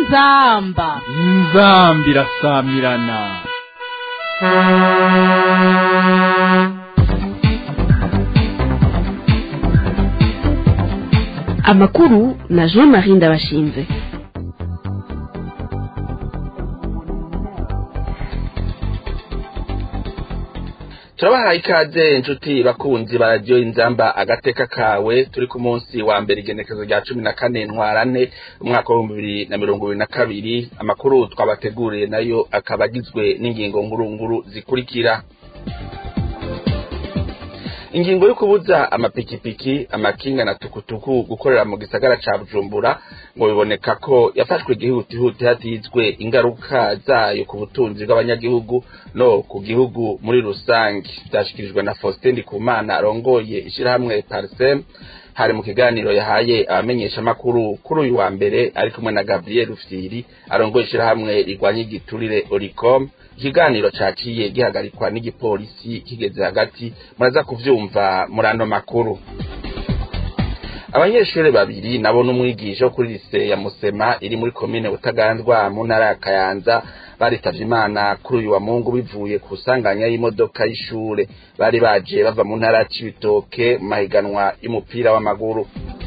inzamba inzambi irasamirana amakuru na jean marie ndabashinze turabahaye ikaze inshuti bakunzi ba radiyo inzamba agateka kawe turi ku munsi wa mbere igenekezo rya cumi na kane ntwarane umwaka w'ibihumbi bibiri na mirongo ibiri na kabiri amakuru twabateguriye nayo akaba agizwe n'ingingo ngurunguru zikurikira ingingo yo kubuza amapikipiki amakinga na tukutuku gukorera mu gisagara ca bujumbura ngo biboneka ko yafashwe igihutihuti hatizwe ingaruka zayo ku butunzi bw'abanyagihugu no ku gihugu muri rusange vyashikirijwe na faustin ndikumana arongoye ishirahamwe parsem hari mu kiganiro yahaye abamenyeshamakuru kuri uyu wa mbere ari kumwe na gabriel rufyiri arongoye ishirahamwe rigwanya igiturire oricom ikiganiro caciye gihagarikwa n'igipolisi kigeze hagati muraza kuvyumva muri ano makuru abanyeshuri babiri nabo n'umwigisha wo kuri lise ya musema iri muri komine butaganzwa mu ntara ya kayanza baritavye imana kuri uyu wa mungu bivuye ku sanganya y'imodoka y'ishure bari baje bava mu ntara ya cibitoke mu mahiganwa y'umupira w'amaguru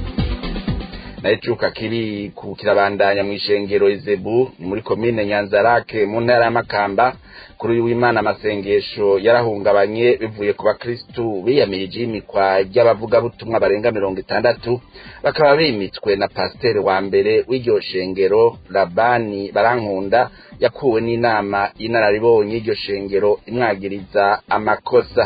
nayo icuka kiri ku kirabandanya mw'ishengero izebu muri komine nyanzarake mu ntara ya makamba kuri uyu w'imana amasengesho yarahungabanye bivuye ku bakristu biyamirije imikwa ry'abavugabutumwa barenga mirongo itandatu bakaba bimitswe na pasiteri wa mbere w'iryo shengero labani barankunda yakuwe n'inama y'inararibonye y'iryo shengero imwagiriza amakosa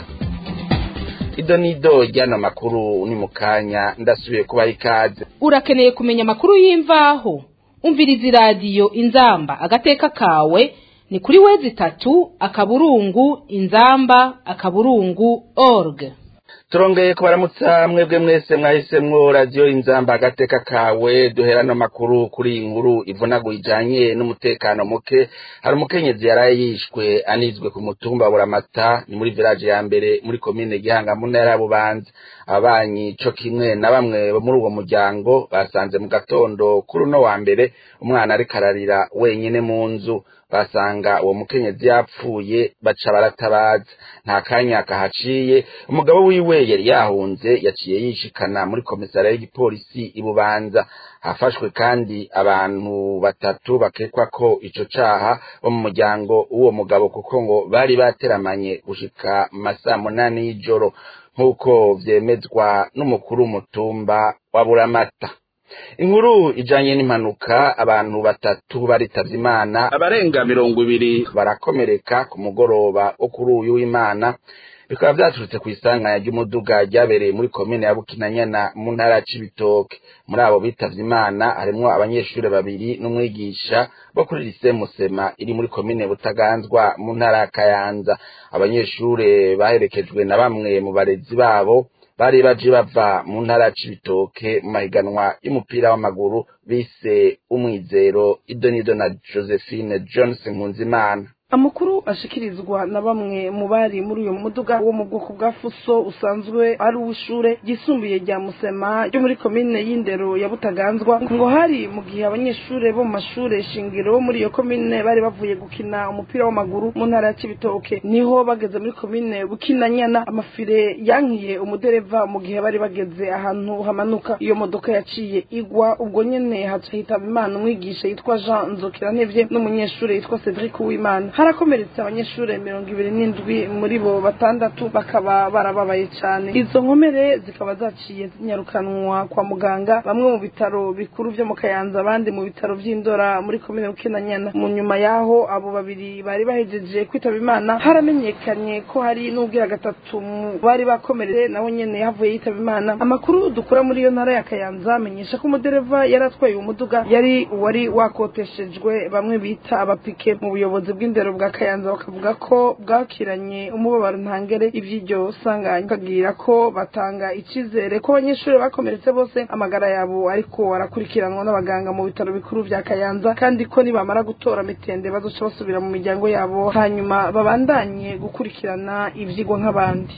ido nido ryano makuru ni mu kanya ndasubiye kubaha ikaze urakeneye kumenya amakuru y'imvaho umviriza iradiyo inzamba agateka kawe ni kuri wezi itatu akaburungu inzamba akaburungu org turongeye kubaramutsa mwebwe mwese mwahisemwo radiyo inzamba agateka kawe duhera no makuru kuri iyi nkuru ivunaguye ijanye n'umutekano muke hari umukenyezi yaraye yishwe anizwe ku mutumba buramata ni muri village ya mbere muri komine gihanga mu ntara ya bubanza ababanyi co kimwe na bamwe bo muri uwo muryango basanze mu gatondo kuri uno wa mbere umwana ariko ararira wenyine mu nzu basanga uwo mukenyezi yapfuye baca baratabaza nta kanya kahaciye umugabo wiwe yari yahunze yaciye yishikana muri komisariya y'igipolisi ibubanza hafashwe kandi abantu batatu bakekwa ko ico caha bo mu muryango w'uwo mugabo kuko ngo bari bateramanye gushika mu masaa munani y'ijoro nk'uko vyemezwa n'umukuru w'umutumba wa buramata inkuru ijanye n'impanuka abantu batatu baritavye imana abarenga mirongo ibiri barakomereka ku mugoroba wo kuri uyu w'imana bikaba vyaturutse kw'isanganya ry'umuduga ryabereye muri komine ya bukinanyana mu ntara ya cibitoke muri abo bitavye imana harimwo abanyeshuri babiri n'umwigisha bo kuri lise musema iri muri komine butaganzwa mu ntara ya kayanza abanyeshure baherekejwe na bamwe mu barezi babo bari baje bava mu ntara cibitoke mu mahiganwa y'umupira w'amaguru bise umwizero idonido na josephine johnson nkunzimana amakuru ashikirizwa na bamwe mu bari muri uyo muduga wo mu bwoko bwa fuso usanzwe ari uw'ishure ryisumbuye rya musema ryo muri komine y'indero ya butaganzwa ngo hari mu gihe abanyeshure bo mu mashure shingiro bo muri iyo komine bari bavuye gukina umupira w'amaguru mu ntara ya cibitoke niho bageze muri komine bukinanyana amafire yankiye umudereva mu gihe bari bageze ahantu hamanuka iyo modoka yaciye igwa ubwo nyene haca hitaba imana umwigisha yitwa jean nzokirantevye n'umunyeshure yitwa cedric uwimana harakomeretse abanyeshuri mirongo ibiri n'indwi muri bo batandatu bakaba barababaye cyane izo nkomere zikaba zaciye zinyarukanwa kwa muganga bamwe mu bitaro bikuru vyo mu kayanza abandi mu bitaro vy'indora muri komine bukinanyana mu nyuma yaho abo babiri bari bahejeje kwitaba imana haramenyekanye ko hari n'ubwira gatatu mu bari bakomeretse nawe nyene yahavuye yitaba imana amakuru dukura muri iyo ntara ya kayanza amenyesha ko umudereva yari atwaye uwo muduga yari uwari wakoteshejwe bamwe bita abapike mu buyobozi bw'indero bwa kayanza bakavuga ko bwakiranye umubabaro ntangere ivy'iryo sanganya bakabwira ko batanga icizere ko abanyeshuri bakomeretse bose amagara yabo ariko arakurikiranwa n'abaganga mu bitaro bikuru vya kayanza kandi ko nibamara gutora mitende bazoca basubira mu miryango yabo hanyuma babandanye gukurikirana ivyigwa nk'abandi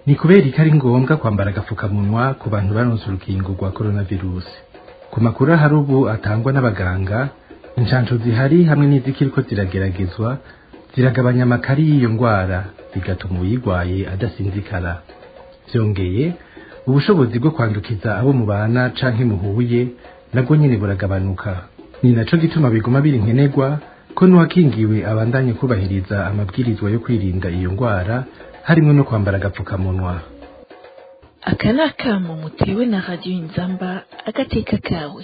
ni kubera ko ari ngombwa kwambara agapfukamunwa ku bantu baronse urukingo rwa coronavirus ku makuru ahari ubu atangwa n'abaganga inshansho zihari hamwe n'izikiriko zirageragezwa ziragabanya amakari y'iyo ndwara bigatuma uyirwaye adasinzikara byongeye ubushobozi bwo kwandukiza abo mubana canke muhuye nabwo nyene buragabanuka ni naco gituma biguma biri nkenerwa ko n'uwakingiwe abandanye kubahiriza amabwirizwa yo kwirinda iyo ndwara harimwo no kwambara agapfukamunwa aka ni akamo mutewe na radiyo inzamba agateka kawe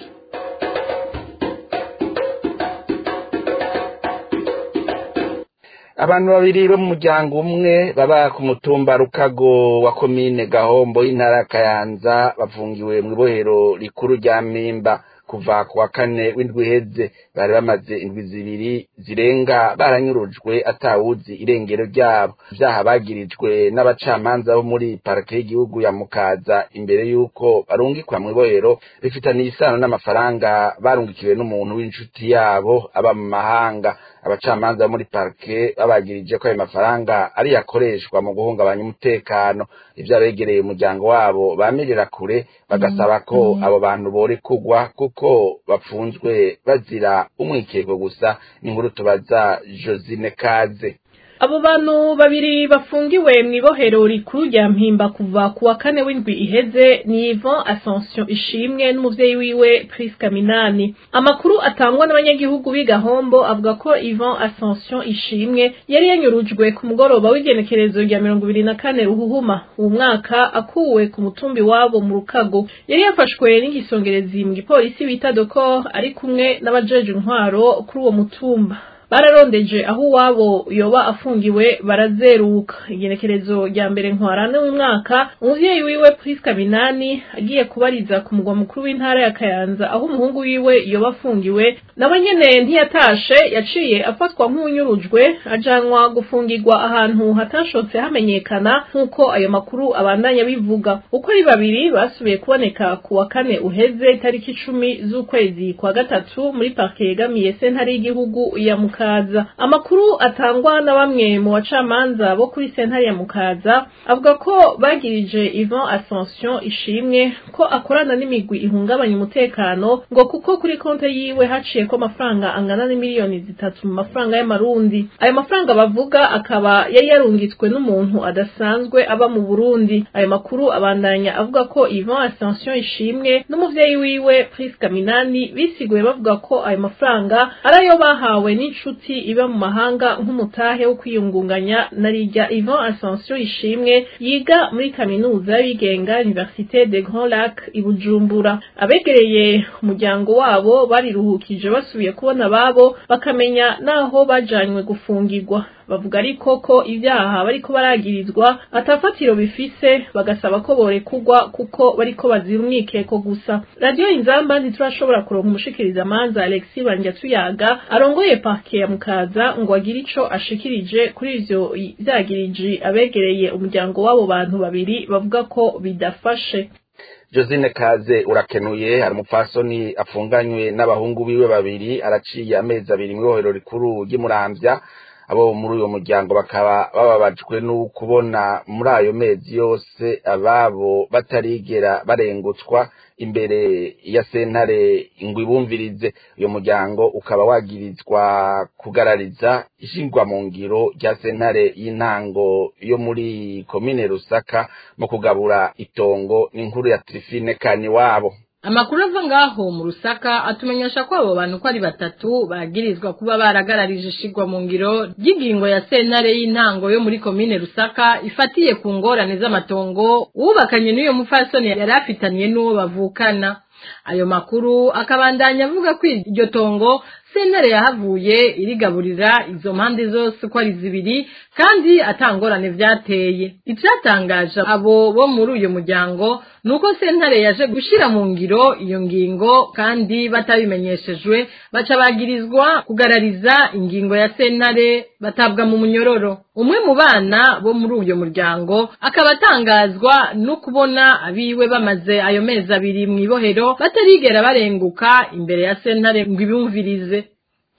abantu babiri bo mu muryango umwe baba ku mutumba rukago wa komine gahombo y'intara ya kayanza bafungiwe mu ibohero rikuru rya mpimba kuva ku wa kane w'indwi iheze bari bamaze indwi zibiri zirenga baranyurujwe atawuzi irengero ryabo vyaha bagirijwe n'abacamanza bo muri parike y'igihugu ya mukaza imbere y'uko barungikwa mu ibohero rifitaniye isano n'amafaranga barungikiwe n'umuntu w'inshuti yabo aba mu mahanga abacamanza bo muri parike babagirije ko ayo mafaranga ari yakoreshwa mu guhungabanya umutekano ivyo abegereye umuryango wabo bamirira kure bagasaba ko abo bantu borekugwa kuko bapfunzwe bazira umwikeko gusa ni inkuru tubaza josine kaze abo bantu babiri bafungiwe mu ibohero rikuru rya mpimba kuva ku wa kane w'indwi iheze ni Yvon Ascension ishimwe n'umuvyeyi wiwe Priska Minani amakuru atangwa n'abanyagihugu b'igahombo avuga ko Yvon Ascension ishimwe yari yanyurujwe ku mugoroba w'igenekerezo rya mirongo ibiri na kane ruhuhuma uwo mwaka akuwe ku mutumbi wabo mu rukago yari yafashwe n'igisongerezi mu gipolisi bita doko ari kumwe n'abajeje intwaro kuri uwo mutumba bararondeje aho uwabo yoba afungiwe barazeruka igenekerezo rya mbere ntwarane w'umwaka umuvyeyi wiwe Priska Minani agiye kubariza ku mugwa mukuru w'intara ya Kayanza aho umuhungu wiwe yoba afungiwe nawe nyene ntiyatashe yaciye afatwa nk'unyurujwe ajanwa gufungirwa ahantu hatashotse hamenyekana nk'uko ayo makuru abandanya bivuga uko ari babiri basubiye kuboneka ku wa kane uheze itariki icumi z'ukwezi kwa gatatu muri parke yegamiye sentare y'igihugu ya mukaza amakuru atangwa na bamwe mu bacamanza bo kuri sentare ya mukaza avuga ko bagirije Yvon Ascension ishimwe ko akorana n'imigwi ihungabanya umutekano ngo kuko kuri konte yiwe haciye ko amafaranga angana n'imiliyoni zitatu mu mafaranga y'amarundi ayo mafaranga bavuga akaba yari yarungitswe n'umuntu adasanzwe aba mu Burundi ayo makuru abandanya avuga ko Yvon Ascension ishimwe n'umuvyeyi wiwe Priska Minani bisiguye bavuga ko ayo mafaranga arayo bahawe n'inshuti iba mu mahanga nk'umutahe wo kwiyungunganya na rijya Yvon Ascension ishimwe yiga muri kaminuza y'abigenga Université de Grand Lac i Bujumbura abegereye umuryango wabo bariruhukije basubiye kubona babo bakamenya naho bajanywe gufungirwa bavuga ariko ko ibyaha bariko baragirizwa atafatiro bifise bagasaba ko borekugwa kuko bariko bazira umwikeko gusa radiyo inzamba ntiturashobora kuronka umushikiriza amanza alexi banjyatuyaga arongoye parke ya mukaza ngo agire ico ashikirije kuri ivyo vyagiriji abegereye umuryango w'abo bantu babiri bavuga ko bidafashe josine kaze urakenuye hari umupfasoni afunganywe n'abahungu biwe babiri araciye amezi abiri mu ibohero rikuru ry'imuramvya abo muri uyo muryango bakaba bababajwe n'ukubona muri ayo mezi yose ababo batarigera barengutswa imbere ya sentare ngo ibumvirize uyo muryango ukaba wagirizwa kugarariza ishingwa mu ngiro rya sentare y'intango yo muri komine rusaka mu kugabura itongo n'inkuru ya trifine kani wabo amakuru ava ngaho mu rusaka atumenyesha ko abo bantu ko ari batatu bagirizwa kuba baragararije ishigwa mu ngiro ry'ingingo ya sentare y'intango yo muri komine rusaka ifatiye ku ngorane z'amatongo wubakanye n'uyo mufasoni yari afitaniye n'uwo bavukana ayo makuru akabandanya avuga ko iryo tongo sentare yahavuye irigaburira izo mpande zose uko ari zibiri kandi atangorane vyateye icyatangaje abo bo muri uyu muryango nuko sentare yaje gushira mu ngiro iyo ngingo kandi batabimenyeshejwe baca bagirizwa kugarariza ingingo ya sentare batabwa mu munyororo umwe mu bana bo muri uyu muryango akaba atangazwa no kubona abiwe bamaze ayo mezi abiri mu ibohero batarigera barenguka imbere ya sentare ngo ibumvirize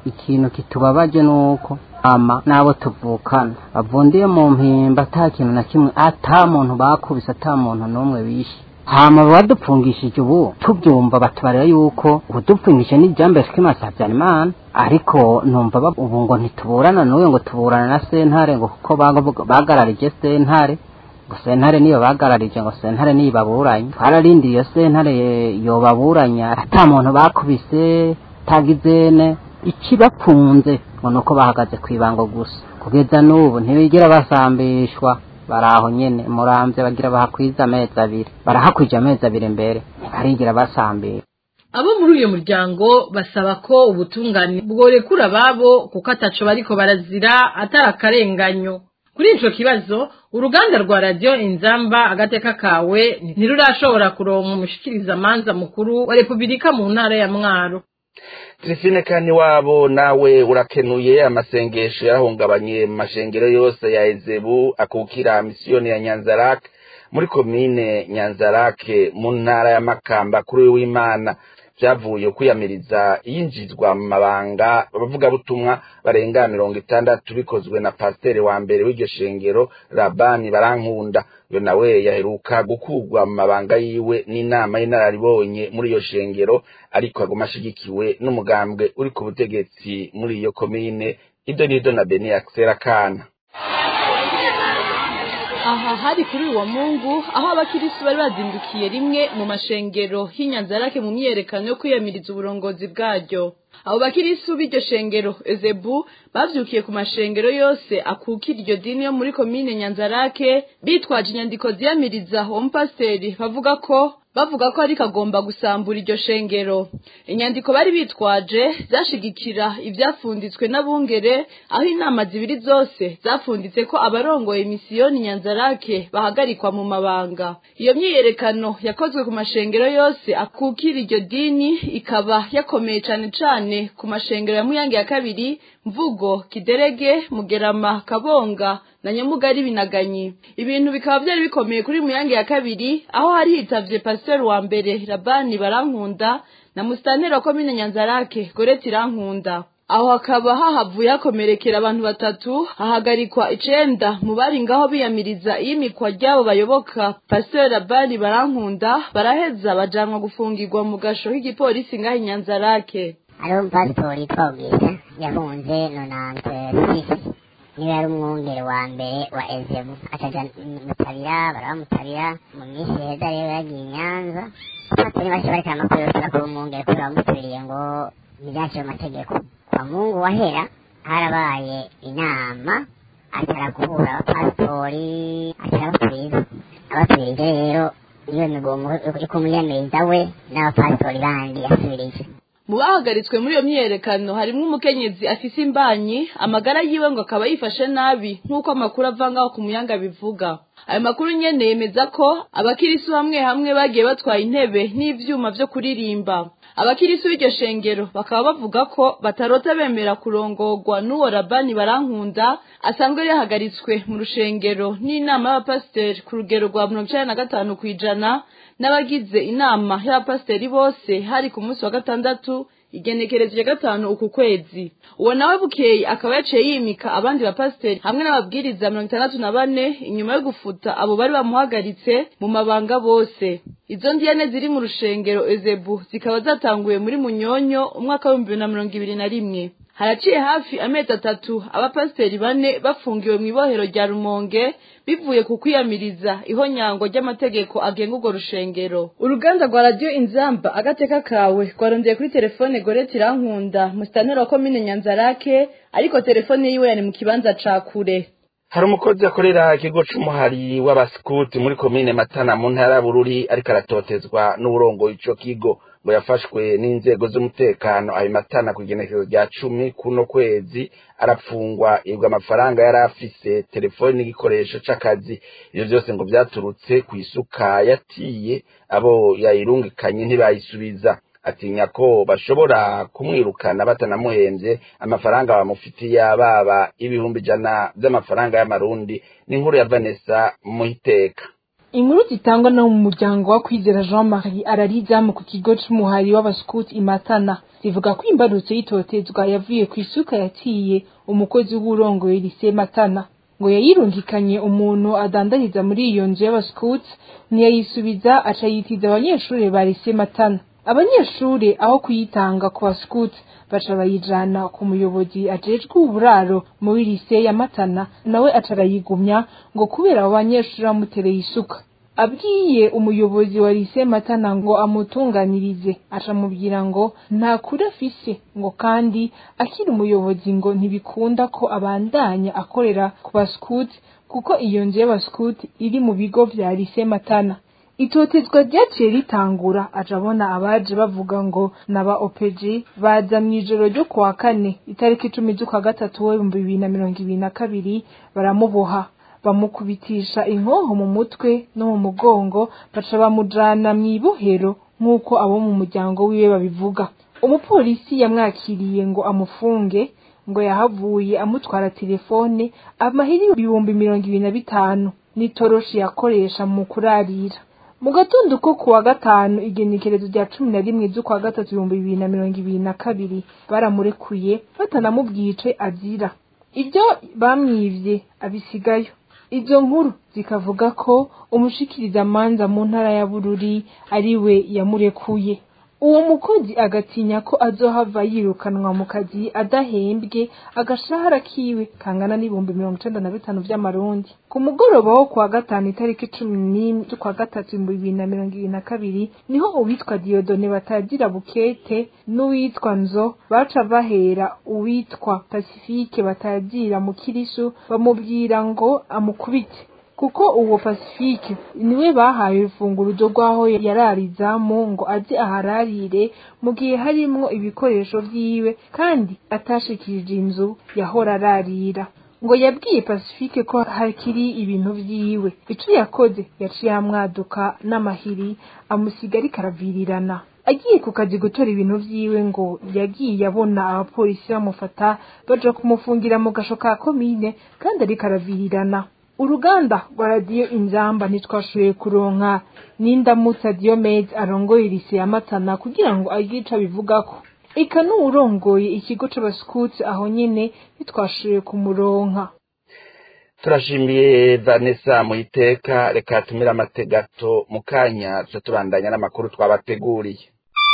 ikintu kitubabaje nuko ama nabo tuvukana bavundiye mu mpimba ata kintu na kimwe ata muntu bakubise ata muntu n'umwe bishe hama badupfungishije ubu tubyumva batubarira yuko udupfungishe n'ijambo sikimasa habyarimana ariko numva ubu ngo ntituburana n'uyu ngo tuburana na sentare ngo kuko bagararije sentare ngo sentare niyo bagararije ngo sentare niyo baburanye twararindiye iyo sentare yobaburanya ata muntu bakubise tagizene ikibapfunze ngo nuko bahagaze ku ibango gusa kugeza n'ubu ntibigera basambishwa baraho nyene muramvye bagira bahakwiza amezi abiri barahakwije amezi abiri mbere ntibarigira basambira abo muri uyu muryango basaba ko ubutungane bworekura ababo kuko ataco bariko barazira atari akarenganyo kuri ico kibazo uruganda rwa radiyo inzamba agateka kawe ntirurashobora kuronka umushikirizamanza mukuru wa repubulika mu ntara ya mwaro Trifine kani wabo nawe urakenuye amasengesho yarahungabanye mu mashengero yose ya Ezebu akukira misiyoni ya Nyanzarak muri komine Nyanzarake mu ntara ya Makamba kuri w'Imana byavuye kwiyamiriza yinjizwa mu mabanga abavuga butumwa barenga mirongo itandatu bikozwe na pasiteri wa mbere w'iryo shengero Rabani Barankunda yo nawe yaheruka gukurwa mu mabanga yiwe n'inama y'inararibonye muri iyo shengero ariko aguma ashigikiwe n'umugambwe uri ku butegetsi muri iyo komine ido nido na Beni Axel Kana aha hari kuri uwo mungu aho abakirisi bari bazindukiye rimwe mu mashengero y'inyanzarake mu myiyerekano yo kwiyamiriza uburongozi bwaryo abo bakirisi b'iryo shengero ezebu bavyukiye ku mashengero yose akukira iryo dini yo muri komine nyanzarake bitwaje inyandiko ziyamiriza uwo mupasiteri bavuga ko bavuga ko ariko agomba gusambura iryo shengero inyandiko bari bitwaje zashigikira ivyafunditswe n'abungere aho inama zibiri zose zafunditse ko abarongoye misiyoni nyanzarake bahagarikwa mu mabanga iyo myiyerekano yakozwe ku mashengero yose akukira iryo dini ikaba yakomeye cane cane ku mashengero ya muyange ya kabiri mvugo kiderege mugerama kabonga na nyamugari binaganyi ibintu bikaba byari bikomeye kuri muyange ya kabiri aho hari hitavye pasiteri wa mbere rabani barankunda na musitanteri wa komine nyanzarake goreti irankunda aho hakaba hahavuye hakomerekera abantu batatu hahagarikwa icenda mu bari ngaho biyamiriza iyimikwa ry'abo bayoboka pasiteri rabani barankunda baraheza bajanwa gufungirwa mu gasho k'igipolisi ngaho inyanzarake hariho umupasitori yitwa ubwita yahunze nonante sisi niwe yari umwungere wa mbere wa ezebu acaja mutabira barabamutabira mu minsi heza rero yagiye i nyanza pastori bashya bareka amakuru yose bakora umwungere kubera bamutabiriye ngo ntibyakire amategeko kwa mungu wahera harabaye inama atara guhura abapasitori atarabasubiza abasubirije rero niyo migomo yo kumwiyamiriza we n'abapasitori bandi yasubirije mu bahagaritswe muri iyo myiyerekano harimo umukenyezi afise imbanyi amagara yiwe ngo akaba yifashe nabi nk'uko amakuru ava ngaho ku muyanga bivuga ayo makuru nyene yemeza ko abakirisu hamwe hamwe bagiye batwaye intebe n'ivyuma vyo kuririmba abakirisu b'iryo shengero bakaba bavuga ko batarota bemera kurongorwa n'uwo rabani barankunda asanzwe yahagaritswe mu rushengero n'inama y'abapasiteri ku rugero rwa mirongo icenda na gatanu kw'ijana n'abagize inama y'abapasiteri bose hari ku munsi wa gatandatu igenekerezo rya gatanu uku kwezi uwo nawe bukeye akaba yaciye yimika abandi bapasiteri hamwe n'ababwiriza mirongo itandatu na bane inyuma yo gufuta abo bari bamuhagaritse mu mabanga bose izo ndiyane ziri mu rushengero ezebu zikaba zatanguye muri munyonyo umwaka w'ibihumbi bibiri na mirongo ibiri na rimwe haraciye hafi amezi atatu abapasiteri bane bafungiwe mu ibohero rya rumonge bivuye ku kwiyamiriza ihonyangwa ry'amategeko agenga urwo rushengero uruganda rwa radiyo inzamba agateka kawe rwarondeye kuri telefone goreti irankunda musitanteri wa komine nyanzarake ariko telefone yiwe yari mu kibanza ca kure hari umukozi akorera ikigo c'umuhari w'abasikuti muri komine matana mu ntara bururi ariko aratotezwa n'uburongo ico kigo ngo yafashwe n'inzego z'umutekano ayo matana ku igenekezo rya cumi kuno kwezi arapfungwa ibwa amafaranga yari afise telefoni n'igikoresho c'akazi ivyo vyose ngo vyaturutse kw'isuka yatiye abo yayirungikanye ntibayisubiza atinya ko bashobora kumwirukana batanamuhemvye amafaranga bamufitiye ababa ibihumbi ijana vy'amafaranga y'amarundi n'inkuru ya Vanessa Muhiteka inkuru zitangwa no mu muryango wa kwizera jean marie ararizamu ku kigo c'umuhari w'abaskuti imatana zivuga ko imbarutso y'itotezwa yavuye ku isuka yaciye umukozi w'urongoye lise matana ngo yayirungikanye umuntu adandariza muri iyo nzu y'abaskuti ntiyayisubiza aca yitiza abanyeshuri ba lise matana abanyeshuri aho kuyitanga ku baskuti baca bayijana ku muyobozi ajejwe uburaro muri lise ya matana nawe aca arayigumya ngo kubera abo banyeshuri bamutereye isuka abwiye umuyobozi wa lise matana ngo amutunganirize acamubwira ngo nta kuri afise ngo kandi akiri umuyobozi ngo ntibikunda ko abandanya akorera ku baskuti kuko iyo nzu y'abaskuti iri mu bigo vya lise matana itotezwa ryaciye ritangura aja abona abaje bavuga ngo naba opeji baza mw'ijoro ryo kuwa kane itariki icumi z'ukwa gatatu w'ibihumbi bibiri na mirongo ibiri na kabiri baramuboha bamukubitisha inkoho mu mutwe no mu mugongo baca bamujana mw'ibohero nk'uko abo mu muryango wiwe babivuga umupolisi yamwakiriye ngo amufunge ngo yahavuye amutwara telefone amahiri ibihumbi mirongo ibiri na bitanu n'itoroshi yakoresha mu kurarira mu gatondo ko kuwa gatanu igenekerezo rya cumi na rimwe z'ukwa gatatu ibihumbi bibiri na mirongo ibiri na kabiri baramurekuye batanamubwiye ico azira ibyo bamwivye abisigayo izo nkuru zikavuga ko umushikirizamanza mu ntara ya bururi ari we yamurekuye uwo mukozi agatinya ko azohava yirukanwa mu kazi adahembwe agashahara kiwe kangana n'ibihumbi mirongo icenda na bitanu vy'amarundi ku mugoroba wo kuwa gatanu itariki cumi n'imwe z'ukwa gatatu ibihumbi bibiri na mirongo ibiri na kabiri niho uwitwa diyodone batagira bukete n'uwitwa nzo baca bahera uwitwa pasifike batagira mu kirisu bamubwira ngo amukubite kuko uwo pasifike niwe bahaye urufunguruzo rw'aho yararizamu ngo aze ahararire mu gihe harimwo ibikoresho vyiwe kandi atashikirije inzu yahora ararira ngo yabwiye pasifike ko hakiri ibintu vyiwe ico yakoze yaciye amwaduka n'amahiri amusiga ariko aravirirana agiye ku kazi gutora ibintu vyiwe ngo yagiye abona abapolisi bamufata baja kumufungira mu gasho ka komine kandi ariko aravirirana uruganda rwa radiyo inzamba ntitwashoboye kuronka n'indamutsa diyomede arongoye irise ya matana kugira ngo agire ico abivugako eka n'uwurongoye ikigo c'abaskuti aho nyene ntitwashoboye kumuronka turashimiye vanessa muiteka reka tumire amategato mu kanya tuca tubandanya n'amakuru twabateguriye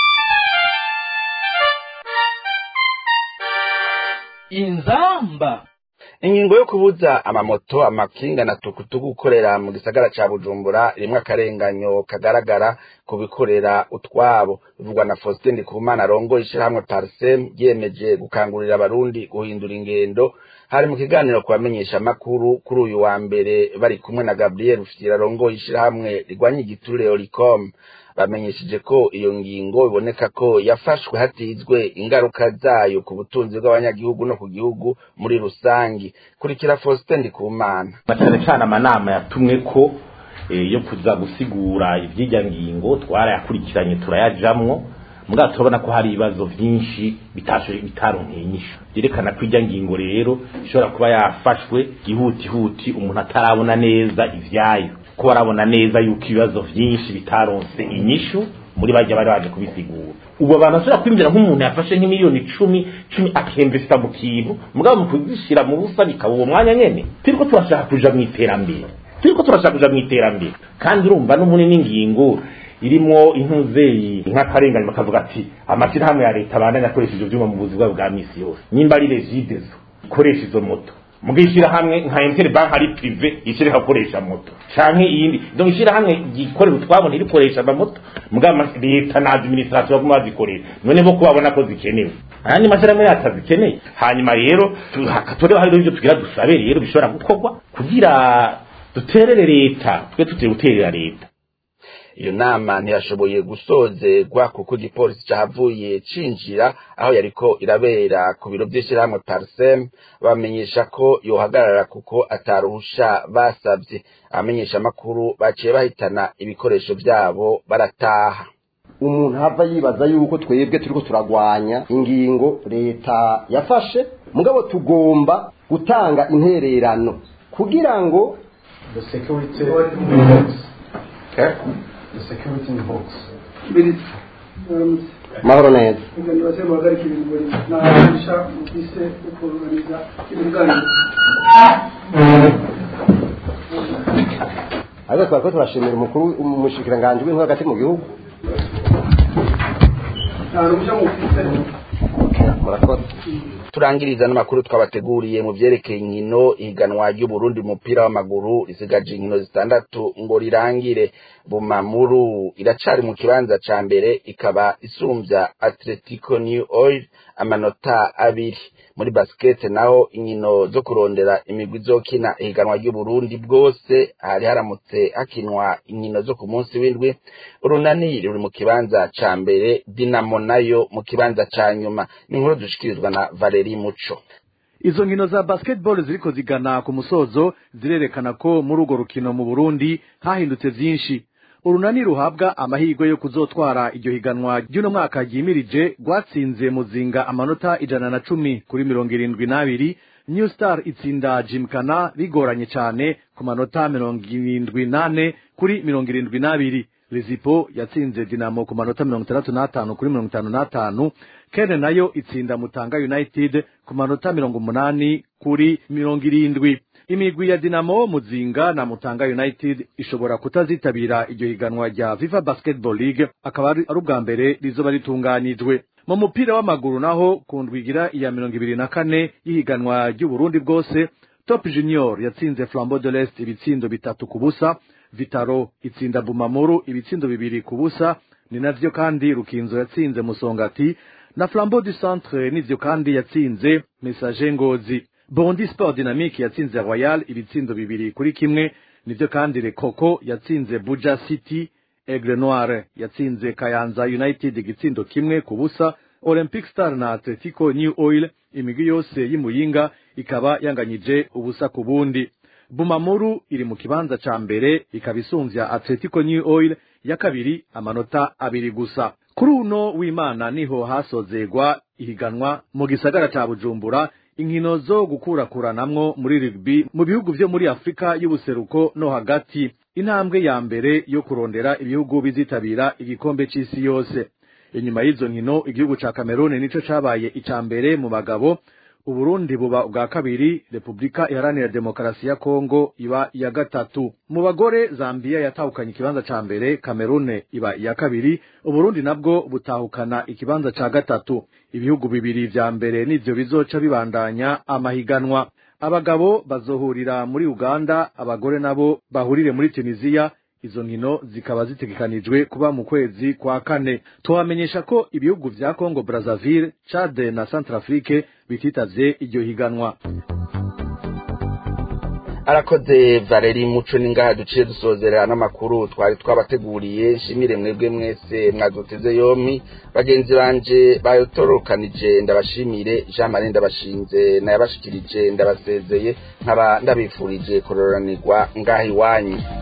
inzamba ingingo yo kubuza amamoto amakinga na tukutuku gukorera mu gisagara ca bujumbura rimwe akarenganyo kagaragara ku bikorera utwabo bivugwa na faustin ndikumana arongoye ishirahamwe parsem ryiyemeje gukangurira abarundi guhindura ingendo hari mu kiganiro kubamenyesha amakuru kuri uyu wa mbere bari kumwe na gabriel rufitira arongoye ishirahamwe rigwanya igiturire oricom bamenyesheje ko iyo ngingo iboneka ko yafashwe hatizwe ingaruka zayo ku butunzi bw'abanyagihugu no ku gihugu muri rusangi kurikira Faustin Ndikumana cyane cyane amanama yatumwe ko yo kuza gusigura ivy'irya ngingo twarayakurikiranye turayajamwo mugabo turabona ko hari ibibazo vyinshi bitashoboye bitaronkeye inyishu vyerekana ko irya ngingo rero ishobora kuba yafashwe gihutihuti umuntu atarabona neza ivyayo ko barabona neza yuko ibibazo vyinshi bitaronse inyishu muri bajya bari baje kubisigura ubu abantu bashobora kwinjira nk'umuntu yafashe nk'imiliyoni icumi cumi akemvesta mu kintu mugabo mu kuzishira mu busa bikaba uwo mwanya nyene turiko turashaka kuja mu iterambere turiko turashaka kuja mu iterambere kandi urumva n'umuni n'ingingo irimwo intuzeyi nk'akarengane bakavuga ati amashyirahamwe ya leta abandanya akoresha ivyo vyuma mu buzi bwabo bwa misi yose nimba ari regidezo ikoresha izo moto mugishira hamwe nka interbank ari prive ishire hakoresha moto canke iyindi donc ishira hamwe gikorera utwabo ntirikoresha amamoto mugama leta na administration baguma bazikoresha none bo kubabona ko zikenewe ayandi mashyirahamwe yatazikeneye hanyuma rero hakatore hari ibyo tugira dusabe rero bishobora gukorwa kugira duterere leta twe tuteye guterera leta iyo nama ntiyashoboye gusozerwa kuko igipolisi cahavuye cinjira aho yariko irabera ku biro vy'ishirahamwe parsem bamenyesha ko yohagarara kuko ataruhusha basavye abamenyesha amakuru baciye bahitana ibikoresho vyabo barataha umuntu hava yibaza yuko twebwe turiko turagwanya ingingo leta yafashe mugabo tugomba gutanga intererano kugira ngo the security box. mahoro neza nibaze muhagarike ibintu muri nahanisha mufise ukuruganiza ibiganiro ariko twari ko turashimira umukuru umushikiranganji w'intore hagati mu gihugu nta ruhushya mufise murakoze turangiriza n'amakuru twabateguriye mu vyerekeye inkino ihiganwa ry'uburundi umupira w'amaguru risigaje inkino zitandatu ngo rirangire bumamuru iracari mu kibanza ca mbere ikaba isumvya atletico new oil amanota abiri muri basket naho inkino zo kurondera imigwi izokina ihiganwa ry'uburundi bwose hari haramutse hakinwa inkino zo ku munsi w'indwi urunani ruri mu kibanza ca mbere dinamo nayo mu kibanza ca nyuma ni inkuru dushikirizwa na valeri muco izo nkino za basketball ziriko zigana ku musozo zirerekana ko muri urwo rukino mu burundi hahindutse vyinshi urunani ruhabwa amahirwe yo kuzotwara iryo higanwa ry'uno mwaka ryimirije rwatsinze muzinga amanota ijana na cumi kuri mirongo irindwi n'abiri new star itsinda jimkana bigoranye cane ku manota mirongo irindwi n'ane kuri mirongo irindwi n'abiri Lizipo yatsinze Dinamo ku manota mirongo itandatu n'atanu kuri mirongo itanu n'atanu Kene nayo itsinda Mutanga United ku manota mirongo umunani kuri mirongo irindwi imigwi ya Dinamo Muzinga na Mutanga United ishobora kutazitabira iryo higanwa rya FIFA Basketball League akaba ari ubwa mbere rizoba ritunganijwe mu mupira w'amaguru naho ku ndwigira iya mirongo ibiri na kane y'ihiganwa ry'uburundi bwose top junior yatsinze flambeau de l'est ibitsindo bitatu ku busa vitaro itsinda bumamuru ibitsindo bibiri ku busa ni navyo kandi rukinzo yatsinze musongati na flambeau du centre nivyo kandi yatsinze message ngozi bondi sport dynamique yatsinze royal ibitsindo bibiri kuri kimwe nivyo kandi rekoko yatsinze buja city aigle noire yatsinze kayanza united igitsindo kimwe ku busa olympic star na atletico new oil imigwi yose y'imuyinga ikaba yanganyije ubusa ku bundi bumamuru iri mu kibanza ca mbere ikaba isumvya atletico new oil ya kabiri amanota abiri gusa kuri uno w'imana niho hasozegwa ihiganwa mu gisagara ca bujumbura inkino zo gukurakuranamwo muri rugby mu bihugu vyo muri afurika y'ubuseruko no hagati intambwe ya mbere yo kurondera ibihugu bizitabira igikombe c'isi yose inyuma y'izo nkino igihugu ca Cameroon nico cabaye ica mbere mu bagabo Uburundi buba ubwa kabiri Republika Iharanira Demokarasi ya Kongo iba iya gatatu mu bagore Zambia yatahukanye ikibanza ca mbere Cameroon iba iya kabiri Uburundi nabwo butahukana ikibanza ca gatatu ibihugu bibiri vya mbere nivyo bizoca bibandanya amahiganwa abagabo bazohurira muri Uganda abagore nabo bahurire muri Tunisia izo nkino zikaba zitegekanijwe kuba mu kwezi kwa kane tubamenyesha ko ibihugu vya Congo Brazzaville Chad na Centrafrique bititavye iryo higanwa arakoze valeri muco ningaha duciye dusozerera n'amakuru twari twabateguriye nshimire mwebwe mwese mwaduteze yompi bagenzi banje bayotorokanije ndabashimire jean marie ndabashinze nayabashikirije ndabasezeye nkaba ndabifurije kororanirwa ngaha iwanyu